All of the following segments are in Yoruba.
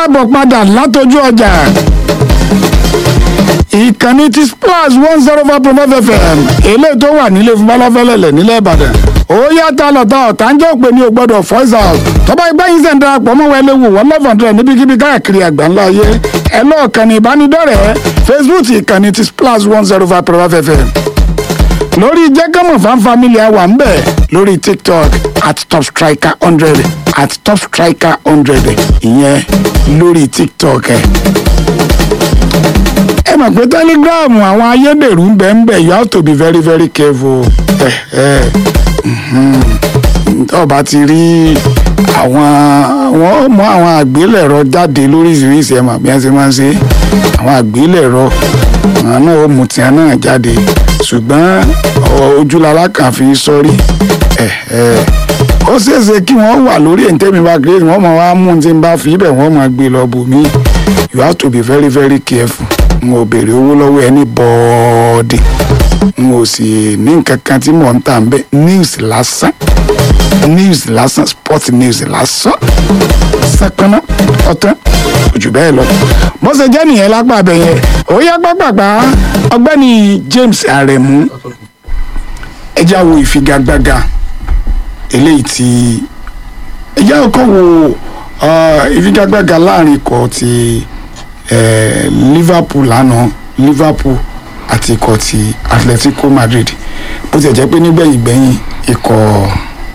káàbọ̀ padà látọjú ọjà ìkànnì ti splash one zero five point five fm eléyìí tó wà nílé fún balafẹ́lẹ́lẹ̀ nílẹ̀ ìbàdàn ó yàtọ̀ lọ́tọ̀ ọ̀tá ń jẹ́ òpè ní ògbọ́dọ̀ voice out tọ́ba ìgbà yín sẹ̀ ń darapọ̀ mọ́ wọlé wò wọ́n love hundred níbikíbi káàkiri àgbáńlá ayé ẹ lọ́ọ̀kan ní ìbánidọ́rẹ̀ẹ́ facebook ìkànnì ti splash one zero five point five fm lórí jẹ́kẹ́mọ̀ fan family wà ń bẹ̀ lórí tiktok at top striker hundred at top striker hundred ìyẹn lórí tiktok ẹ̀. ẹ mọ̀ pé telegram àwọn ayédèrú ń bẹ̀ ń bẹ̀ you have to be very very careful. ẹ ẹ ọba ti rí àwọn àwọn mọ àwọn àgbélẹ̀rọ jáde lóríṣiríṣi ẹ̀ mọ̀ bí wọ́n ṣe máa ń ṣe àwọn àgbélẹ̀rọ àwọn náà ó mú tiẹ̀ náà jáde ṣùgbọ́n ojúlára kan fi sọ́rí ó ṣeéṣe kí wọ́n wà lórí ẹ̀ńtẹ́mi bá kéré wọ́n máa wá mú un tí n bá fi ibẹ̀ wọ́n máa gbé lọ bò mí you have to be very very careful n ò béèrè owó lọ́wọ́ ẹni bọ́ọ̀dì n ò sì ní nǹkan kan tí mò ń tà ń bẹ́ news lásán news lásán sport news lásán sápẹ́ná ọ̀tán ojú bẹ́ẹ̀ lọ. bó ṣe jẹ́ nìyẹn lápá abẹ yẹn ó yá pápápá ọgbẹ́ni James Aremu ẹjá wo ìfigagbága eléyìí tí ẹjá ọkọ wo ìfigagbága láàrin ikọ̀ ti Liverpool lánàá Liverpool àti ikọ̀ ti Atletico Madrid bó ti jẹ́ pé nígbẹ̀yìn gbẹ̀yìn ikọ̀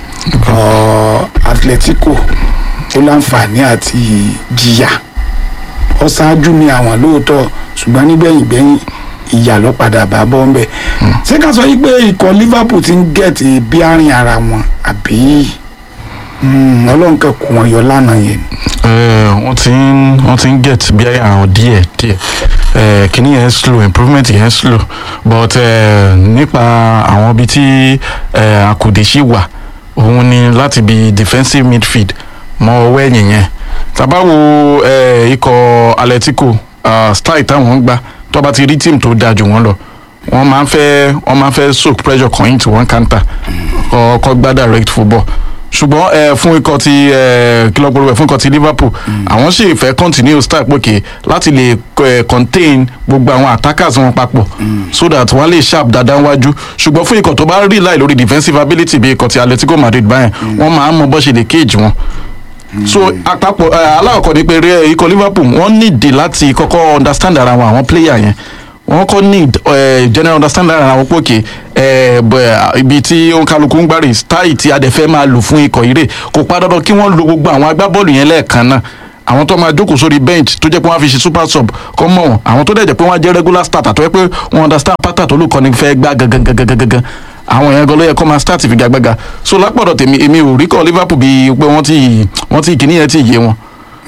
Atletico ó láǹfààní àti jìyà ó ṣáájú ní àwọn lóòótọ́ ṣùgbọ́n nígbẹ̀yìn gbẹ̀yìn ìyà ló padà bá bọ́ ń bẹ̀. ṣé ká sọ yìí pé ikọ̀ Liverpool ti ń gẹ̀ẹ́tì bí àárín ara wọn àbí ọlọ́run kan kù wọ́n yọ lánàá yẹn. wọ́n ti ń wọ́n ti ń get bí àárín àwọn díẹ̀ díẹ̀ kìíní yẹn slow improvement yẹn slow but nípa àwọn ibi tí àkùdé ṣì wà òun ni láti bi defensive midfield mọ ọwọ́ ẹ̀yìn yẹn tàbá wo ikọ̀ Atletico style táwọn ń gbá tó bá ti rí team tó dáa jù wọ́n lọ wọ́n máa ń fẹ́ wọ́n máa ń fẹ́ soak pressure kan into one counter ọkọ̀ gbá direct football ṣùgbọ́n ẹ fún ikọ̀ ti ẹ kílọ̀pọ̀ rẹ̀ fún ikọ̀ ti Liverpool àwọn sì fẹ́ continue style pòkè láti lè ẹ contain gbogbo àwọn attackers wọn papọ̀ so that wọ́n lè sharp dáadáa wájú ṣùgbọ́n fún ikọ̀ tó bá rí láì lórí defensive ability bí ikọ̀ ti Atletico Madrid báyẹn wọ́n máa ń mọ bó ṣe lè cage wọn so àpapọ̀ aláwọ̀kọ́ ni pé ikọ̀ Liverpool wọ́n nídìí láti kọ́kọ́ understand ara wọn àwọn player yẹn wọ́n kọ́ need uh, general understanding ara wọn pòkè ibi tí kálukú ń gbárí style tí adẹ̀fẹ́ máa lò fún ikọ̀ ire kò pa dandan kí wọ́n lo gbogbo àwọn agbábọ́ọ̀lù yẹn lẹ́ẹ̀kan náà àwọn tó máa jókòó sórí bench tó jẹ́ pé wọ́n á fi ṣe super sub kọ́ mọ̀ wọn àwọn tó dẹ̀ jẹ́ pé wọ́n á jẹ́ regular starter tó yẹ pé wọ́n understand pattern tó lùkọ́ni fẹ́ gbá gangan gangan gangan àwọn yẹn gan ló yẹ kó máa start ìfigagbága so lápọ̀dọ̀ tèmi èmi ò rí kọ́ Liverpool bíi pé wọ́n ti wọ́n ti kìíní yẹn ti yé wọn.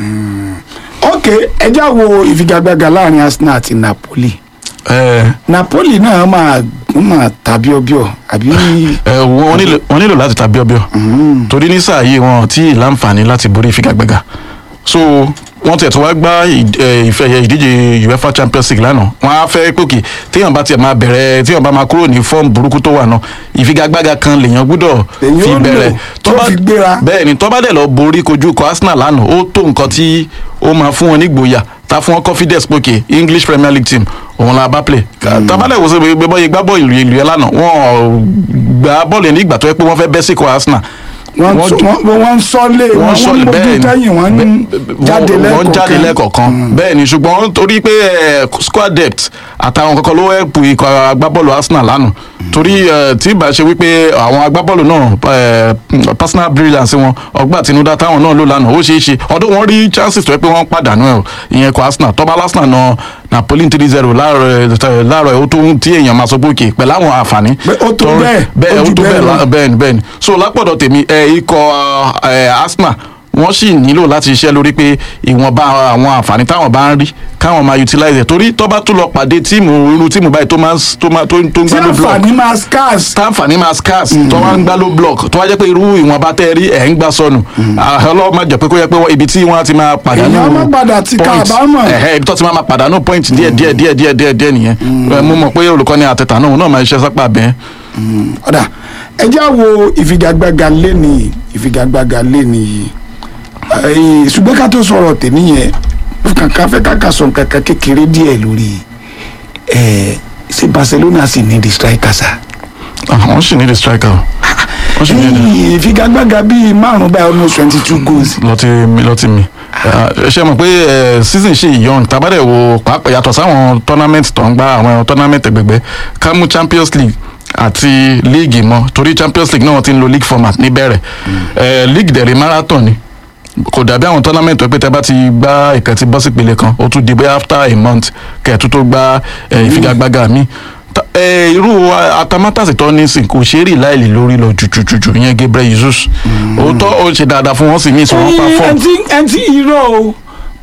ok ẹ já wo ìfigagbága láàrin Arsenal àti Napoli Napoli náà máa máa ta bíọ́bíọ́ àbí. wọ́n nílò láti ta bíọ́bíọ́ torí ní sáà yìí wọn tí láǹfààní láti borí ìfigagbága so wọ́n tiẹ̀ tó wá gbá ìfẹ̀yẹ ìdíje UEFA Champions League lánàá wọ́n á fẹ́ pòkè téèyàn bá tiẹ̀ máa bẹ̀rẹ̀ téèyàn bá máa kúrò ní fọ́ọ̀mù burúkú tó wà náà ìfigagbága kan lèèyàn gbúdọ̀ fi bẹ̀rẹ̀ bẹ́ẹ̀ ni tó bá dẹ̀ lọ borí kojú kọ Arsenal lánàá ó tó nǹkan tí ó máa fún wọn nígboyà ta fún wọn confidence pòkè English Premier League team òun la bá play tabalẹ̀ wò sí gbẹ́bọ́ yìí gbá bọ́ọ̀lù ìlú yẹn lánàá wọ́n gbá bọ́ọ̀lù yẹn ní ìgbà tó yẹ pé wọ́n fẹ́ bẹ́ sí kọ Arsenal wọ́n ń sọ́lé wọ́n ń mójú tẹ́yìn wọ́n ń jáde lẹ́kọ̀ọ̀kan wọ́n jáde lẹ́kọ̀ọ̀kan bẹ́ẹ̀ ni ṣùgbọ́n torí pé squad depth àtàwọn kankan ló ẹ̀pù ikọ̀ agbábọ́ọ̀lù Arsenal lánàá torí tí ìbá ṣe wípé àwọn agbábọ́ọ̀lù náà personal brilliance wọn ọgbà àtinúdá táwọn náà lò lánàá ó ṣeé ṣe ọdún wọn rí chances tó yẹ pé wọ́n pàdánù ẹ̀ ìyẹn kọ Arsenal tọ́ba Arsenal náà Napoli three zero láàárọ̀ ó tó tí èèyàn máa sọ pé òkè pẹ̀lú àwọn àǹfààní. ó tó bẹ́ẹ̀ bẹ́ẹ̀ ó tó bẹ́ẹ̀ bẹ́ẹ̀ ni bẹ́ẹ̀ ni so lápọ̀dọ̀ tèmi ikọ̀ Arsenal wọ́n sì nílò láti ṣiṣẹ́ lórí pé ìwọ̀nba àwọn àǹfààní táwọn bá ń rí káwọn máa utilize ẹ̀ torí tó bá tún lọ pàdé tíìmù irú tíìmù báyìí tó máa tó máa tó ń gbá ló block tí àǹfààní máa scarce. táǹfààní máa scarce tó wá ń gbá ló block tó wá jẹ́ pé irú ìwọ̀nba tẹ́ rí ẹ̀ ń gbá sọnù ọlọ́wọ́ máa jẹ́ pé kó yẹ pé ibi tí wọ́n ti máa pàdánù èèyàn má padà ti ká àbámọ̀. ẹ̀hẹ́ ibi tó ti máa pàdánù point díẹ̀ díẹ̀ díẹ̀ díẹ̀ díẹ̀ díẹ̀ nìyẹn mo mọ̀ pé olùkọ́ni àtẹ̀tà náà náà máa ṣiṣẹ́ sápá bẹ́ẹ̀. ọ̀dà ẹ já wo ìfigagbága lẹ́nìí ìfigagbága lẹ́nìí ṣùgbọ́n ká tó sọ̀rọ̀ tèmi yẹn kankan fẹ́ kankan sọ kankan kékeré díẹ̀ lórí ẹ̀ ṣé Barcelona sì ní di striker sa. àwọn sì ní the striker o. wọ́n sì ní the ẹ̀yìn ìfigagbága bíi márùn-ún báyìí almost twenty two goals. lọtí mi lọtí mi Eh, ṣe mọ̀ pé eh, season ṣe young tabadẹ̀ wo pàápàá yàtọ̀ sáwọn tournament tó ń gbá àwọn tournament ẹgbẹ̀gbẹ́ ká mú champions league àti league mọ́ torí champions league náà wọ́n ti ń lo league format níbẹ̀rẹ̀ Eh, league dẹ̀rẹ̀ marathon ni kò dàbí àwọn tournament tó pé tẹ bá ti gbá ìkan ti bọ́ sí ìpele kan ó tún di bóyá after a month kẹ̀tú tó gbá eh, ìfigagbága mi Ta- eh, irú a- atamátàsí tó ní sìn kò ṣe é rí láìlè lórí lọ jùjùjùjù ìyẹn Gabriel Jesus òótọ́ ó ṣe dáadáa fún wọn sì mí ìṣòro pa fọ́ọ̀mù ẹntì ẹntì irọ́ o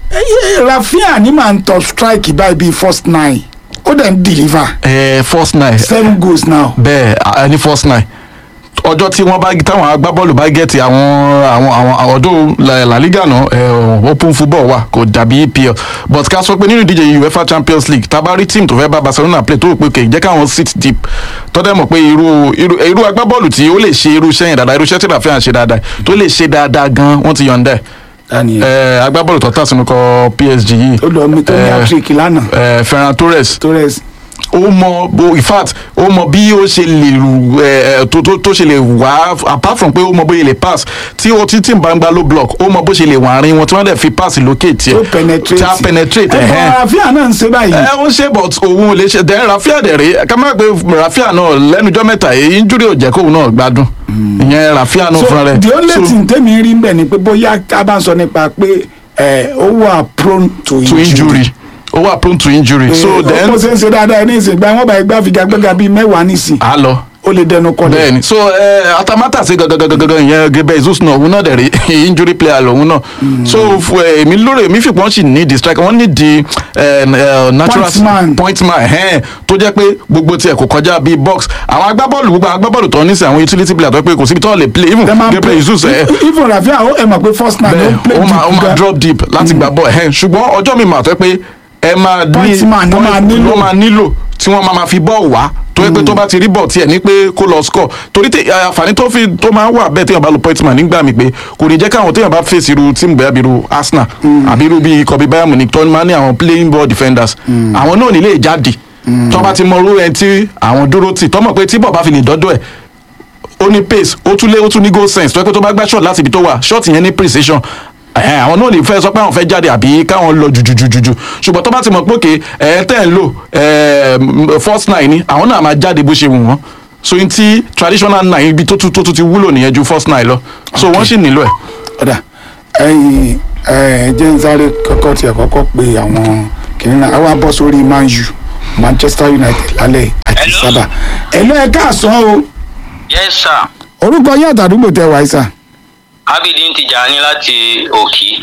ẹyẹ Rafinha ní màá ń tọ strike báyìí bíi first nine ó dẹ̀ ń deliver ẹ first nine seven goals now. bẹ́ẹ̀ a- ní first nine ọjọ́ tí wọ́n bá táwọn agbábọ́ọ̀lù bá gẹ̀ẹ́tì àwọn àwọn àwọn ọdún La- La Liga náà ẹ, open football wà kò dàbí EPL but ká sọ pé nínú ìdíje UEFA Champions League tá a bá rí team tó fẹ́ bá Barcelona play tó rò pé kè jẹ́ káwọn sit deep tọ́dẹ̀ mọ̀ pé irú irú irú agbábọ́ọ̀lù tí ó lè ṣe irú iṣẹ́ yẹn dáadáa irú iṣẹ́ tí Rafinha ṣe dáadáa tó lè ṣe dáadáa gan wọ́n ti yọ̀ǹda ẹ̀ daniel ẹ agbábọ́ọ̀lù tó tà sínú kọ PSG yìí ó lọ mi tó ní eh, patrick lánàá ẹ, Ferran Torres torres ó mọ bó in fact ó mọ bí ó ṣe lè rù ẹ ẹ, tó tó tó ṣe lè wá apart from pé ó mọ bóyá lè pass tí ó tí tí n bá ń gba low block ó mọ bó ṣe lè wà rin wọn tí wọ́n dẹ̀ fi pass lókè tiẹ̀ tó penetrate tí a penetrate ẹ ẹ̀hẹ́n fọ Rafinha náà ń ṣe báyìí ẹ ó ń ṣe but òun ò lè ṣe dẹ́n Rafinha dẹ̀ rí ká má gbé Rafinha náà lẹ́nujọ́ mẹ́ta èyí injury ò jẹ́ kóun náà gbádùn ìyẹn Rafinha náà so fúnra rẹ̀ the only So, thing tèmi rí ń bẹ̀ ni pé bóyá ká bá ń sọ nípa pé ẹ ó wà prone to to injury ó wà prone to injury so then ó ṣe ń ṣe dáadáa ní ìsìn gba wọn bá gbá figagbága bíi mẹ́wàá nísìn a lọ ó lè dẹnu kọlẹ̀ bẹ́ẹ̀ni so ẹ atamata ṣe gangan ìyẹn Gabriel Jesus náà òun náà dẹ̀ rí injury player lòun náà so fún ẹ èmi lórí èmi fìpọ̀ wọ́n sì ní di striker wọ́n ní di ẹ, ẹ, natural Pointman. pointman ẹ̀hẹ́n tó jẹ́ pé gbogbo tiẹ̀ kò kọjá bíi box àwọn agbábọ́ọ̀lù gbogbo àwọn agbábọ́ọ̀lù tó ní sí àwọn utility player tó pé kò síbi tó lè play even Tẹ́ máa ń Gabriel play- Jesus ẹ̀ even Rafinha ó ẹ mọ̀ pé first man ló bẹ́ẹ̀ ń play ó máa ó deep máa gan. drop deep láti gbà bọ́ ẹ̀hẹ́n ṣùgbọ́n ọjọ́ mi mà tó pé ẹ máa ní Pointman ló máa nílò. ló máa nílò tí wọ́n máa ma fi bọ́ọ̀ wá tó yẹ pé tó bá ti rí bọ̀ tiẹ̀ ní pé kó lọ score torí tẹ àǹfààní tó fi tó máa ń wà bẹ́ẹ̀ téèyàn bá lo pointman nígbà mi pé kò ní jẹ́ káwọn téèyàn bá fèsì irú tíìmù bẹ́ẹ̀ bí irú Arsenal àbí irú bíi kọ́bí Bayern Munich tó máa ní àwọn playing ball defenders àwọn náà nílé jáde tó bá ti mọ irú ẹni tí àwọn dúró tì tọ́mọ̀ pé tí bọ̀ bá fi lè dọ́dọ̀ ẹ̀ ó ní pace ó tún lé ó tún ní goal sense tó yẹ pé tó bá gbá shot láti ibi tó wà shot yẹn ní precision ẹ̀hẹ́n, àwọn náà lè fẹ́ sọ pé àwọn fẹ́ jáde àbí káwọn lọ jùjùjùjù ṣùgbọ́n tó bá ti mọ̀ pé òkè ẹ̀ tẹ́ ń lò ẹ̀ first nine ni àwọn náà máa jáde bó ṣe wù wọ́n so n ti traditional nine ibi tó tún tó tún ti wúlò nìyẹn ju first nine lọ so wọ́n sì nílò ẹ̀. ọ̀dà ẹ̀yìn ẹ̀ jẹ́ ń sáré kọ́kọ́ tiẹ̀ kọ́kọ́ pé àwọn kìnìún náà àwa bọ́ sórí Man U Manchester United lálẹ́ àti Hello. sábà ẹ̀lọ́ ẹ̀ káàsán o yes sir orúkọ yín àtàdúgbò tẹ wáyé sà abidin tijani láti òkì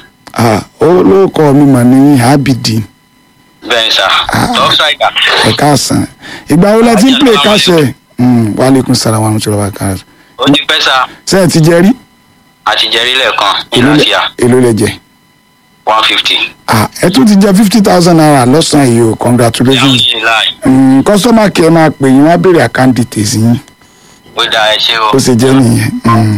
olóòkọ mi mà ní Abidin bẹ́ẹ̀ sà topsider ẹ̀ káàsán ìgbà wo lẹ ti ń pè káṣẹ wàhálẹ́kùn sàrà wà lóṣù lọ́wọ́ káàsán ó ti pẹ́ sà ṣé ẹ ti jẹ rí àtijẹ́rí lẹ́ẹ̀kan èló lẹ- ìlàsíà èló lẹ jẹ one fifty Ah, ẹ tún ti jẹ fifty thousand naira lọ́sàn-án yìí o congratulations alhamdulilayi kọ́sọ́mà kí ẹ máa pè yín wá béèrè account details yín ó dáa ẹ ṣé o ó ṣe jẹ́ nìyẹn. Mm.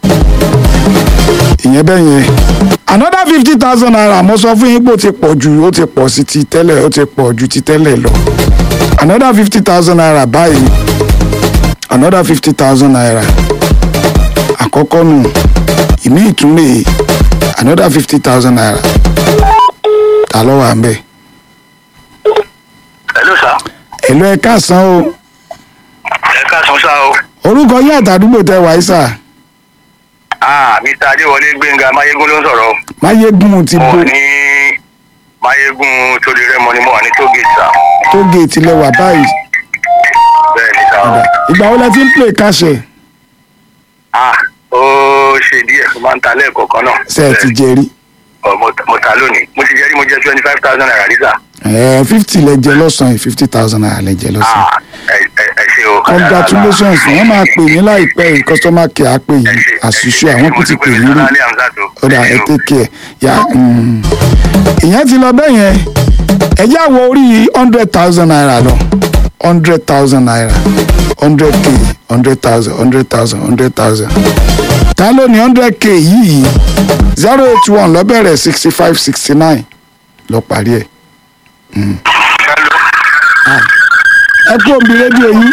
ìyẹn bẹ́ẹ̀ yẹn another fifty thousand naira mo sọ fún yín pé ó ti pọ̀ ju ó ti pọ̀ sí ti tẹ́lẹ̀ ó ti pọ̀ ju ti tẹ́lẹ̀ lọ another fifty thousand naira báyìí another fifty thousand naira àkọ́kọ́ nù ìmí ìtúnlẹ̀ another fifty thousand naira ta ló wà ń bẹ̀ hello sir èlò ẹ̀ káàsán o ẹ káàsán sá o orúkọ yín àtàdúgbò tẹ wáyé sà ah mr adéwọlé gbẹngà mayegun ló ń sọ̀rọ̀ máyégún ti mo bo wà ní mayegun torí rẹmọ ni mo wà ní tógèètì sá tó géètì lẹ́wà báyìí bẹ́ẹ̀ ni sá o ìgbà wo lẹ ti ń play káṣẹ ah ó ṣe díẹ̀ mo máa ń ta lẹ́ẹ̀kọ̀ọ̀kan náà ṣe ẹ ti jẹ rí Ọ, mo mo ta lónìí mo ti jẹ́ rí mo jẹ́ twenty five thousand naira rí sá ẹ fifty lẹ jẹ lọ́sàn yìí fifty thousand naira lẹ jẹ lọ́sàn ah ẹ ẹ ẹ ṣé o congratulations wọ́n máa pè yín láìpẹ́ yìí customer care á pè yín àṣìṣe àwọn kò ti pè yín rí ó dà ẹ take care ya mm. ìyẹn ti lọ bẹ́ẹ̀ yẹn ẹ já wo orí hundred thousand naira lọ hundred thousand naira hundred k hundred thousand hundred thousand hundred thousand ta ló ní hundred k yìí zero eight one lọ bẹ̀rẹ̀ sixty five sixty nine lọ parí ẹ̀. Hello. ẹ kú òbí rédíò yín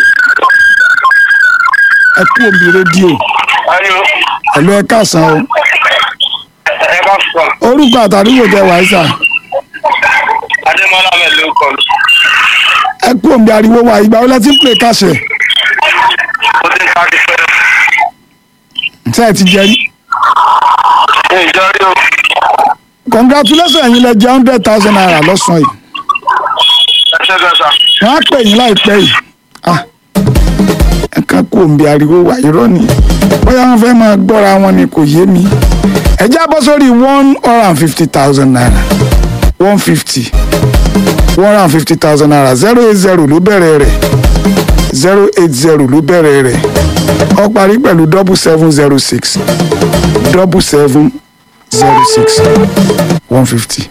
ẹ kú òbí rédíò Hello. ẹ̀lú ẹ káàsán o Ẹ bá sọ. orúkọ àtàdúgbò tẹ wàá sà Adémọ́lá mi ló kọ mi. ẹ kú òbí ariwo wa ìgbà wọlé tí ń pè káṣẹ Mo ti ń ká ti pẹ́. ṣe ẹ ti jẹ rí Ṣé ìjọ rí o? congratulations ẹ̀yin lẹ jẹ hundred thousand naira lọ́sàn-án yìí Ẹ ṣe gan sa. wọ́n á pè yín láìpẹ́ yìí ah ẹ kàn kú òbí ariwo wa irọ́ ni bóyá wọ́n fẹ́ máa gbọ́ra wọn ni kò yé mi ẹ já bọ́ sórí one hundred and fifty thousand naira one fifty one hundred and fifty thousand naira zero eight zero ló bẹ̀rẹ̀ rẹ̀ zero eight zero ló bẹ̀rẹ̀ rẹ̀ ó parí pẹ̀lú double seven zero six double seven zero six one fifty.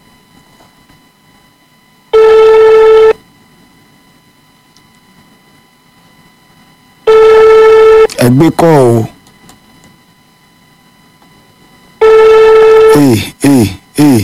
ẹgbẹ́ kọ́ o. ee ee ee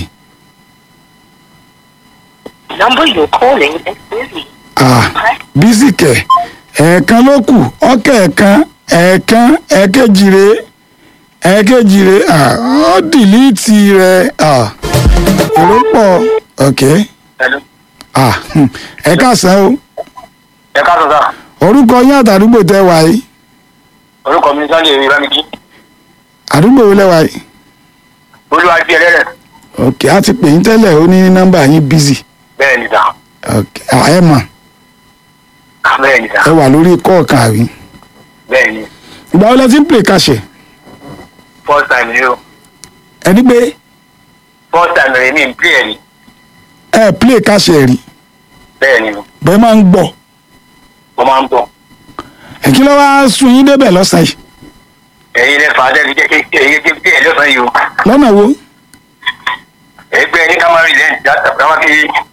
number you're calling is busy. ah bísí kẹ̀ ẹ̀ẹ̀kan ló kù ọ̀kẹ́ ẹ̀ẹ̀kan ẹ̀ẹ̀kan ẹ̀ẹ̀kejì rè ẹ̀ẹ̀kejì rè ah ọ́ dìlítì rẹ̀ ah èrò pọ̀ ok Hello. ah hmm, ẹ káàsán o Ẹ káàsán sá. orúkọ yín àtàdúgbò tẹ wá yìí Orúkọ mi Sunday Ewé Bámidí. àdúgbò wo lẹ wá yìí Olúwa bí ẹlẹ́rẹ̀. ok a ti pè yín tẹ́lẹ̀ ó ní nọ́mbà yín bísí Bẹ́ẹ̀ ni sá. ok ah, ẹ mọ̀ Bẹ́ẹ̀ ni sá. ẹ wà lórí kọ́ọ̀kan àrí Bẹ́ẹ̀ ni. ìgbà wo lẹ ti ń pè kàṣẹ First time ni o. ẹni pé First time rẹ̀ mi ń pè ẹ̀ ni. ẹ play kàṣẹ rí Bẹ́ẹ̀ ni. bẹ́ẹ̀ máa ń gbọ́ Mo máa ń bọ̀. ẹ kí ló wá sun yín débẹ̀ lọ́sàn yìí Ẹ̀yin lẹ fà á dẹ́bi jẹ́ kí ẹ̀yin jẹ́ pé ẹ̀ lọ́sàn-án yìí o. lọ́nà wo Ẹgbẹ́ ní ká máa rí lẹ́yìn dáta ká máa fi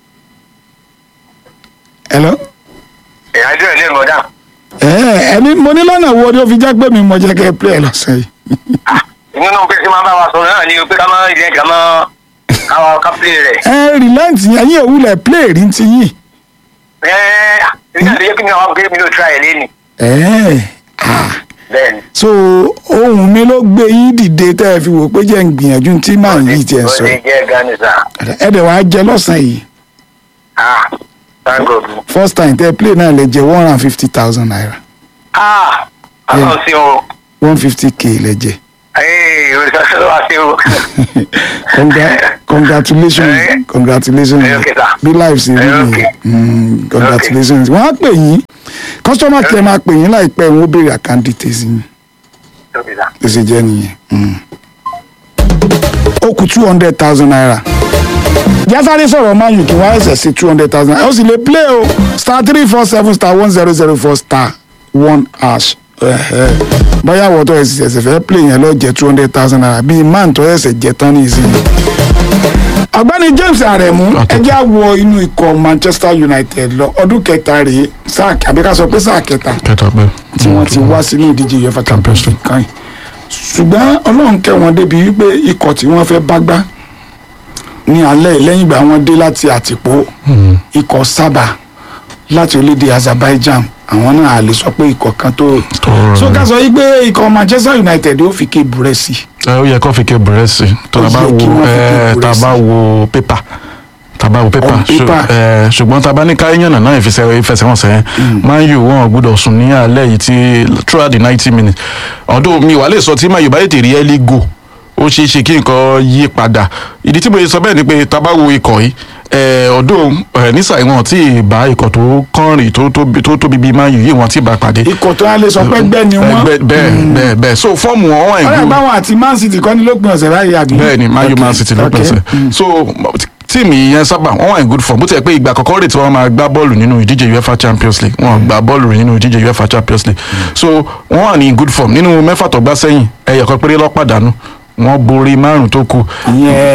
ẹ lọ ẹ̀yà dúró ẹ̀ lẹ́nu ọ̀dà. ẹ ẹni mo ní lọ́nà wo ni ó fi jẹ́ pé mi mọ̀ jẹ́ kẹ́ ẹ play lọ́sàn yìí Inú náà pé kí máa bá wa sọ̀rọ̀ náà ni o pé ká máa rí lẹ́yìn ká máa ká máa ká pílé rẹ̀. ẹ relent yẹn yín òwúlẹ̀ play rí ti yín Ẹ̀ẹ́ ìgbà tó yẹ kí mi náà wá pé mi ló tra ẹ̀ lẹ́nu. ẹ ah Bẹ́ẹ̀ ni. so ohun mi ló gbé yín dìde tẹ́ ẹ fi wò pé jẹ́ ń gbìyànjú tí màá yìí tiẹ̀ sọ Ó lè jẹ́ gani sá. ẹ dẹ̀ wá jẹ lọ́sàn yìí Ah, thank God. first time tẹ́ ẹ play náà lẹ jẹ one hundred and fifty thousand naira Ah, àwọn sí o. one fifty k lẹ jẹ Ee, olùsọ̀sọ̀ wá sí o. Congra congratulations Eh. congratulations Eh, okay, sir. bí life ṣe rí Eh, nìyẹn okay. Mm, congratulations wọ́n á pè yín customer care máa pè yín láìpẹ́ wọ́n ó béèrè account details yín Okay, sir. ló ṣe jẹ́ nìyẹn. Mm. ó kù two hundred thousand naira jásáré sọ̀rọ̀ máa yùn kí wọ́n ẹ̀sẹ̀ sí two hundred thousand naira ó sì lè play o star three four seven star one zero zero four star one hash Ẹ̀hẹ́. bóyá wọ́n tó ẹ̀sẹ̀ ẹ̀sẹ̀ fẹ́ play yẹn lọ jẹ́ two hundred thousand naira bíi man tó ẹ̀sẹ̀ jẹ́ tán ní ìsinyìí. ọ̀gbẹ́ni James Aremu Okay. ẹjẹ́ á wọ inú ikọ̀ Manchester United lọ ọdún kẹta rèé sáà àbí ká sọ pé sáà kẹta kẹta pé. tí wọ́n ti wá sínú ìdíje UEFA Champions League kan yìí ṣùgbọ́n ọlọ́run kẹ́ wọn débi wípé ikọ̀ tí wọ́n fẹ́ bá gbá ní alẹ́ yìí lẹ́yìn ìgbà wọn dé láti àtìpó ikọ̀ sábà láti orílẹ̀-èdè Azerbaijan àwọn náà a lè sọ pé ikọ̀ kan tó tó rọrùn. so ká sọ yìí pé ikọ̀ Manchester United ó fi ké burẹ́ sí i ẹ ó yẹ kó fi ké búrẹ́sì tó Ó tá a bá yẹ kí wo wọ́n fi ké ẹ tá a bá búrẹ́sì. wo pépà tá a bá wo pépà On ṣù- paper. ẹ, ṣùgbọ́n tá a bá ní ká yànnà náà ìfẹsẹ̀ ìfẹsẹ̀wọnsẹ̀ yẹn Man U wọn ò gbọ́dọ̀ sùn ní alẹ́ yìí tí throughout the ninety minutes ọdún mi wà lè sọ tí Man U bá tètè rí early go ó ṣeé ṣe kí nǹkan yí padà ìdí tí mo yẹ sọ bẹ́ẹ̀ ni pé tá a bá wo ikọ̀ yìí ẹ, ọdún ẹ, nísà ìwọ̀n tí ì bá ikọ̀ tó kọ́rin tó tóbi tó tóbi bíi Man U yìí wọ́n ti bá pàdé ikọ̀ tó yà lè sọ pé gbẹ́ ni wọ́n Ẹgbẹ́- bẹ́ẹ̀ bẹ́ẹ̀ bẹ́ẹ̀ so fọ́ọ̀mù wọn wà ọ̀rẹ́ ìgbó báwọn àti Man City kọ́ ní lópin ọ̀sẹ̀ báyìí àbí. bẹ́ẹ̀ ni Man U Okay, Man City ló okay. pèsè so tíìmù yẹn sábà wọ́n wà in good form bó ti yẹ pé ìgbà àkọ́kọ́ rè tí wọ́n máa gbá bọ́ọ̀lù nínú ìdíje UEFA Champions League wọ́n gbá bọ́ọ̀lù rè nínú ìdíje UEFA Champions League so wọ́n wà ní in good form nínú mẹ́fà tó gbá sẹ́yìn ẹ̀yọ̀ kan péré ló pàdánù wọ́n borí márùn tó kù ìyẹn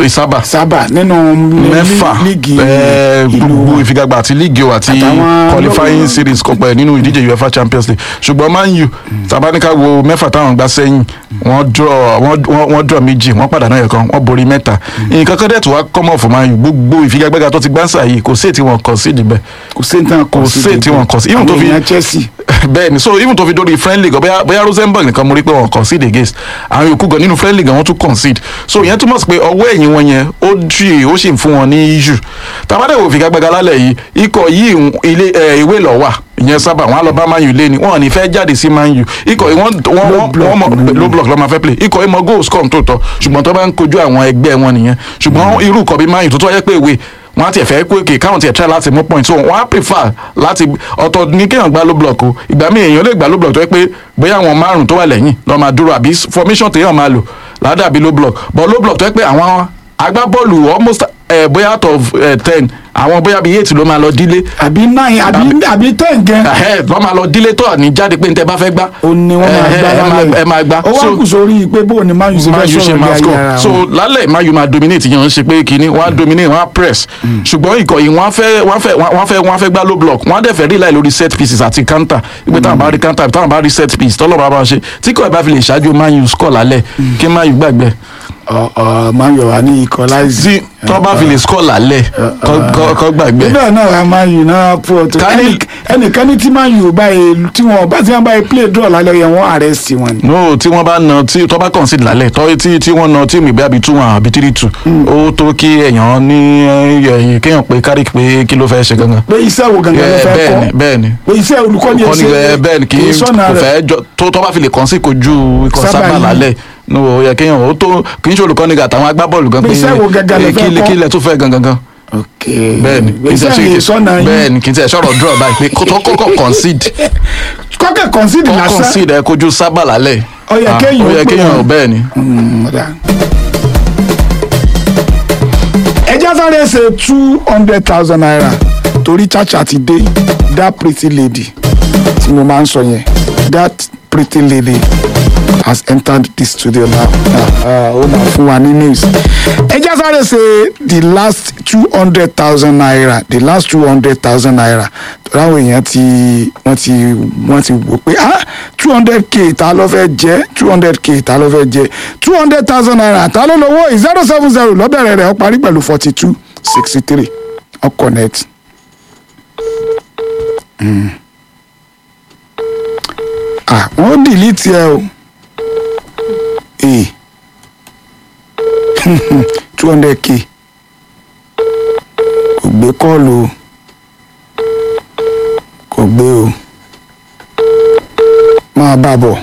ìsábà sábà nínú mẹ́fà líìgì eh, ìlú gbogbo wọn. ìfigagbá àti líìgì o àti Àtàwọn qualifying lọ́wọ́- series kọpẹ nínú ìdíje uefa champions league ṣùgbọ́n man u tabanika wo mẹ́fà táwọn gbá sẹ́yìn wọ́n draw wọ́n- wọ́n wọ́n draw méjì wọ́n pàdánù ẹ̀kan wọ́n borí mẹ́ta nǹkan kan dẹ̀ tó wá kọ́mọ̀ fún man u gbogbo ìfigagbága tó ti gbá sáà yìí kò sí èyí tí wọ́n kàn sí ìdìbẹ̀ kò sí nǹkan kò sí èyí tí wọ́n kàn sí even tó àwọn fi èèyàn chelsea bẹ́ẹ̀ni so even tó fi dórí friendly gan bóyá bóyá rosenberg nìkan mo rí pé wọ́n concede against àwọn yòókù gan nínú friendly gan wọ́n tún concede so ìyẹn túmọ̀ sí pé ọwọ́ ẹ̀yìn wọn yẹn ó jì ó sì ń fún wọn ní issue tàbádẹ́ wò figagbága lálẹ́ yìí ikọ̀ yìí ń- ilé ẹ̀, ìwé lọ wà ìyẹn sábà wọn á lọ bá man u lé ni wọn ò ní fẹ́ jáde sí man u ikọ̀ yìí wọ́n wọ́n Low block wọ́n mọ̀ ni. low block ló máa fẹ́ play ikọ̀ yìí mọ goals come tó tọ́ ṣùgbọ́n tó bá ń kojú àwọn ẹgbẹ́ wọn nìyẹn ṣùgbọ́n irú ikọ̀ bíi man u tó tó wáyé pé ìwé wọn á tiẹ̀ fẹ́ pé kì káwọn tiẹ̀ try láti mú point so wọn á prefer láti ọ̀tọ̀ ní kéèyàn gbá low block o ìgbà míì èèyàn lè gbá low block tó yẹ pé bóyá àwọn márùn tó wà lẹ́yìn lọ́ máa dúró àbí formation téèyàn máa lò ládàbí low block but low block tó yẹ pé àwọn agbábọ́ọ̀lù almost eh, bóyá out of eh, ten àwọn bóyá bíi eight ló máa lọ dílé àbí nine àbí àbí ten gan Ahead, wọ́n máa lọ dílé tó ní jáde pé ní tẹ́ bá fẹ́ gbá ó ní wọ́n máa Eh, gbá eh, ẹ máa- lálẹ́ ẹ máa gbá ó wá So- kù sórí pé bó ni man u ṣe man fẹ́ u ṣe sọ̀rọ̀ máa bí ayé score ara so wọn. lálẹ́ man u máa dominate yẹn ń ṣe pé kínní wọ́n á dominate wọ́n á press ṣùgbọ́n ikọ̀ yìí wọ́n á fẹ́ wọ́n á fẹ́ wọ́n á fẹ́ wọ́n á fẹ́ gbá low block wọ́n á dẹ̀ fẹ́ rí láì lórí set pieces àti counter ìgbé táwọn bá rí counter táwọn bá rí set piece tọ́lọ́ bá bá ṣe tí kò ẹ̀ bá fi lè ṣáájú man u score lálẹ́ kí man u gbàgbẹ́ ọ ọ man u wà ní ikọ̀ láìsí. tí tọ́ bá fi lè score lálẹ́ kọ́- kọ́ kọ́ gbàgbẹ́ níbẹ̀ náà wà man u náà pọ̀ tó Ká ní- ẹnì- ẹnìkan ní tí man u báyìí tí wọn bá tí wọn báyìí play draw lálẹ́ yẹn wọ́n arrest wọn ni. no tí wọ́n bá na tí tọ́ bá concede lálẹ́ tọ́ tí tí wọ́n na tíìmù ìgbé àbí two one àbí three two ó tó kí èèyàn ní ẹ̀yìn kéèyàn pé kárí pé kí ló fẹ́ ṣe gangan. pé iṣẹ́ wo gangan ló Eh, fẹ́ bẹ́ẹ̀ni kọ́ bẹ́ẹ̀ni pé iṣẹ́ olùkọ́ni kọ́ni ẹ bẹ́ẹ̀ ni kì í sọ́nà kò rẹ̀ fẹ́ jọ tó tọ́ bá fi lè kàn sí kojú ikọ̀ Sábà sábà yìí. lálẹ́ ní o yẹ kéèyàn ó tó kì í ṣe olùkọ́ni gà àtàwọn agbábọ́ọ̀lù gan Pé iṣẹ́ wo gangan lẹ eh, fẹ́ kí ilẹ̀- kọ́? kí ilẹ̀ tó fẹ́ gangan gan ok bẹ́ẹ̀ni pé iṣẹ́ yìí sọ́nà yín bẹ́ẹ̀ni kì í tẹ̀ sọ̀rọ̀ draw báyìí pé kó tó kọ́kọ́ concede kọ́kẹ́ concede kọ́ lásán concede ẹ kojú sábà lálẹ́ Ó yẹ Ah, kéèyàn ó ó yẹ pè kéèyàn wọ́n. bẹ́ẹ̀ni Mm, ọ̀dà. ẹ já sáré ṣe two hundred thousand naira torí chacha ti dé that pretty lady tí mo máa ń sọ yẹn that pretty lady has entered the studio now Ah, ah, ó máa fún wa ní news ẹ já sáré ṣe the last two hundred thousand naira the last two hundred thousand naira ráwọn èèyàn ti wọ́n ti wọ́n ti wò pé ah two hundred k ta ló fẹ́ jẹ́ two hundred k ta ló fẹ́ jẹ́ two hundred thousand naira ta ló lówó zero seven zero lọ́bẹ̀rẹ̀ rẹ̀ ó parí pẹ̀lú forty two sixty three ó connect. Mm. ah wọ́n delete ẹ o ee two hundred k kò gbé kọ́ọ̀lù o kò gbé o máa bá bọ̀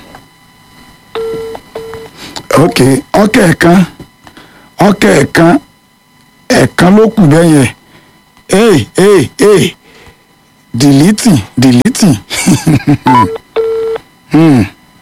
ok ọkẹ́ ẹ̀kan ọkẹ́ ẹ̀kan ẹ̀kan ló kù bẹ́ẹ̀ yẹn ee ee ee deleting deleting hmm.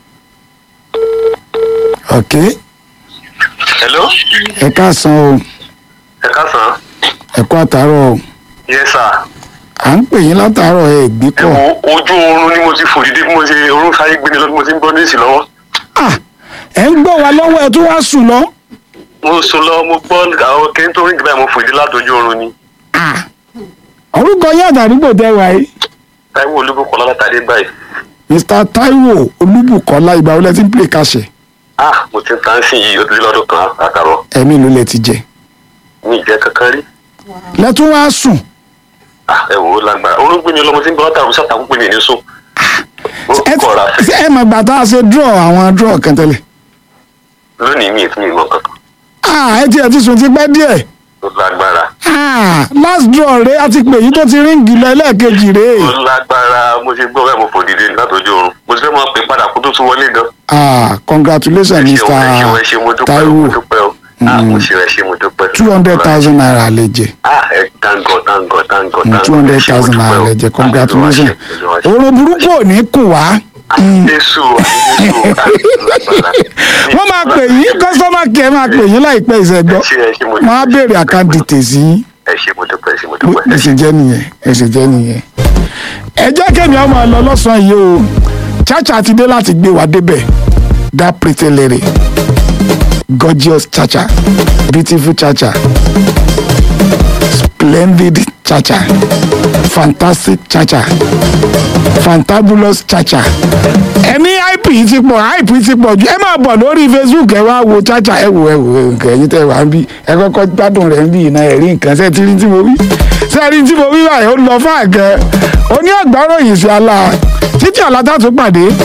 ok hello ẹ káàsán o ẹ káàsán ẹ kú àtàárọ̀ o yes sir à ń pè yín látàárọ̀ ẹ gbé ẹ kọ̀ wo ojú oorun ni mo ti fò dìde bí mo ṣe orun sáyé gbé ni lọ bí mo ti ń gbọ́ níìsì lọ́wọ́ ah ẹ ń gbọ́ wa lọ́wọ́ ẹ tún wá sùn lọ mo sùn lọ mo gbọ́ àwọn kí n tó rìn jù báyìí mo fò dìde látọjú oorun ni ah orúkọ yín àtàdúgbò tẹ wà yìí táíwò olúbùkọ́ látàdé báyìí mr taiwo olúbùkọ́lá ìgbà wọlé tí ń pè kàṣẹ ah mo ti ń tàn sí yìí ó ti lé lọ́dún kan àkàrọ̀ ẹ̀mí ló lẹ ti jẹ mi ì jẹ́ kankan rí lẹ́tún wá sùn ah ẹ wò ó lágbára orun gbé mi lọ mo ti ń gbọ́ látàrú sátàkùn pé mi ní sùn ó ẹ kọ̀ra fẹ́ ṣé ẹ mọ̀ gbà tá a ṣe draw àwọn draw kan tẹ́lẹ̀ lónìí mi ì tún mi mọ̀ kankan ah ẹ tiẹ̀ ti sùn ti pẹ́ díẹ̀ ó lágbára ah last draw rẹ a ti pè yín tó ti ríǹgì lọ ẹlẹ́ẹ̀kejì rẹ ó lágbára mo ṣe gbọ́ bẹ́ẹ̀ mo fò dìde látọjú oorun mo ti fẹ́ mọ̀ pé padà kó tó tún wọlé gan ah congratulations ẹ mr ṣeun ẹ ṣeun ẹ ṣe mo dúpẹ́ o, mo taiwo dúpẹ́ o ah mo ṣe ẹ ṣe mo dúpẹ́ two hundred thousand naira lè jẹ ah ẹ thank God thank God thank God thank two God. hundred Ẹ ṣé, mo thousand dúpẹ́ naira o. lè jẹ Ah, congratulations Olúwa ṣe, Olúwa ṣe. oorun burúkú ò ní kùn wá Jésù àti Jésù ah, lágbára. wọ́n máa pè yín customer care máa pè yín láìpẹ́ ìṣẹ́gbọ́ ẹ ṣé, ẹ ṣé, mo wọ́n á dúpẹ́. béèrè account details yín ẹ ṣe mo dúpẹ́ ẹ ṣe mo bó dúpẹ́ ẹ ṣe jẹ́ nìyẹn ẹ ṣe jẹ́ nìyẹn. ẹ jẹ́ kémi ọmọ lọ lọ́sàn-án yìí o chacha ti dé láti gbé wa débẹ̀ that pretty lady gorgeous chacha beautiful chacha splendid chacha fantastic chacha fantabulous chacha ẹni ip yìí ti pọ̀ ip yìí ti pọ̀ jù ẹ máa bọ̀ lórí facebook ẹ wá wo chacha ẹ wò ẹ wò nǹkan ẹ̀yin tẹ́ wà ń bí ẹ kọ́kọ́ gbádùn rẹ̀ ń bí iná ẹ̀rí nǹkan ṣe tí rí tí mo wí ṣe rí tí mo wí báyìí ó lọ fún àgẹ oní ọgbà ròyìn sí ala títí ọ̀la tá a tún pàdé